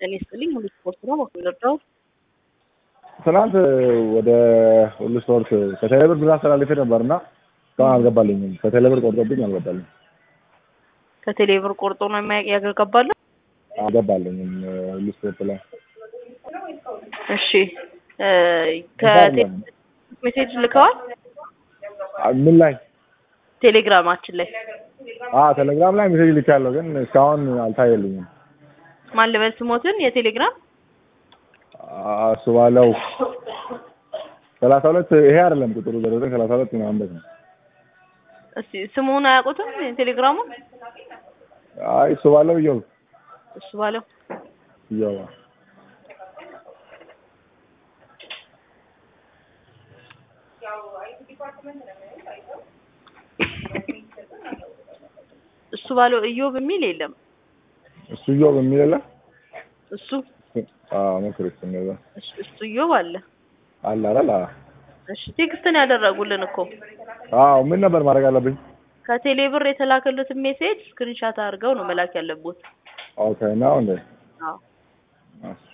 ጤና ይስጥልኝ። ሁሉ ስፖርት ነው በኩል ትናንት ወደ ሁሉ ስፖርት ከቴሌብር ብር አስተላልፌ ነበርና እስካሁን አልገባልኝም። ከቴሌብር ቆርጦብኝ አልገባልኝ ከቴሌብር ቆርጦ ነው የማያውቅ ያገባለ። አልገባልኝም ሁሉ ስፖርት ላይ እሺ ከቴሌ- ሜሴጅ ልከዋል ምን ላይ ቴሌግራማችን ላይ አ ቴሌግራም ላይ ሜሴጅ ልኬያለሁ፣ ግን እስካሁን አልታየልኝም። ማን ልበል ስሞትን የቴሌግራም እሱ ባለው ሰላሳ ሁለት ይሄ አይደለም ቁጥሩ ዘሮ ዘጠኝ ሰላሳ ሁለት ምናምን በት ነው። እስቲ ስሙን አያውቁትም የቴሌግራሙን አይ እሱ ባለው እየው እሱ ባለው እየው እሱ ባለው እዮብ የሚል የለም እሱ እየው በሚል የለ እሱ አዎ ሞክሪ እሱ እንደዛ እሱ- እሱ እዮብ አለ አለ አይደል? አዎ እሺ ቴክስትን ያደረጉልን እኮ አዎ ምን ነበር ማድረግ አለብኝ? ከቴሌ ብር የተላከሉትን ሜሴጅ ስክሪንሻት አድርገው ነው መላክ ያለብዎት ኦኬ ነው እንዴ? አዎ እሺ